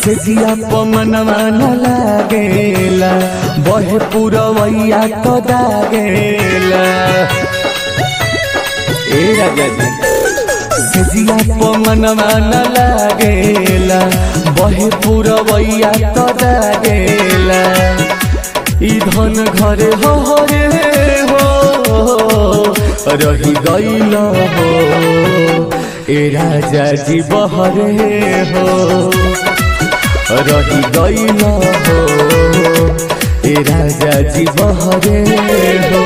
सेजिया पमनवा न लागेला बहे पुरवैया तो दागेला ए राजा जी सेजिया पमनवा न लागेला बहे पुरवैया तो दागेला ई धन घरे हो हो रे हो रही गईल हो ए राजा जी बहरे हो रही गईल हो ए राजा जी बहरे हो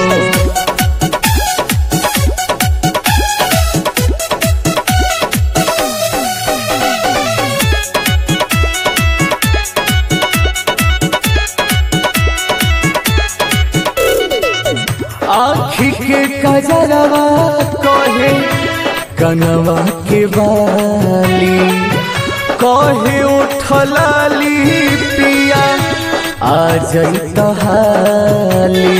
आखी के कजरवा कहे कनवा के बाली कहे उठलाली पिया आ जई तहाली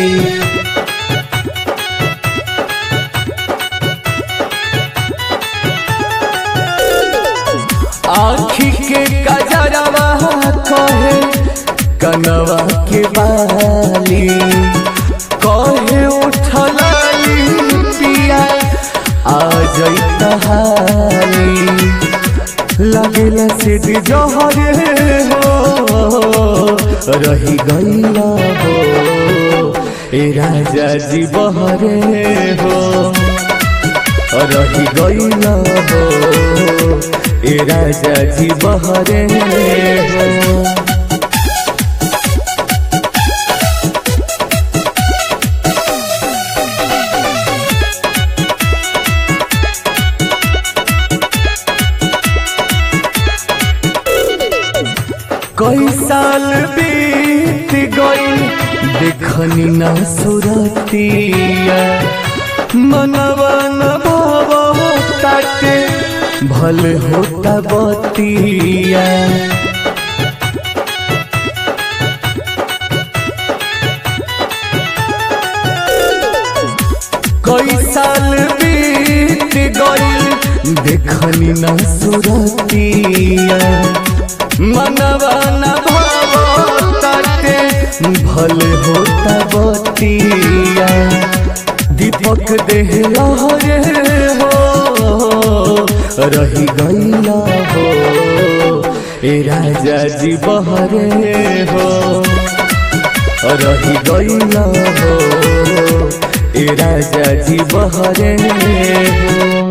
आखी के कजरवा कहे कनवा के बाली कहे उठलाली पिया आ जई तहाली लगेला से जहरे हो रही गईल हो ए राजा जी बहरे हो रही गईल हो ए राजा जी बहरे हो कई साल बीत गई देखनी न सुरतिया मनवा न भाव ताटे भल होता बतिया कई साल बीत गई देखनी न सुरतिया मनवा न भाव ताटे भल होता बतिया दीपक देह लहरे हो रही गईल हो ए राजा जी बहरे हो रही गईल हो ए राजा जी बहरे हो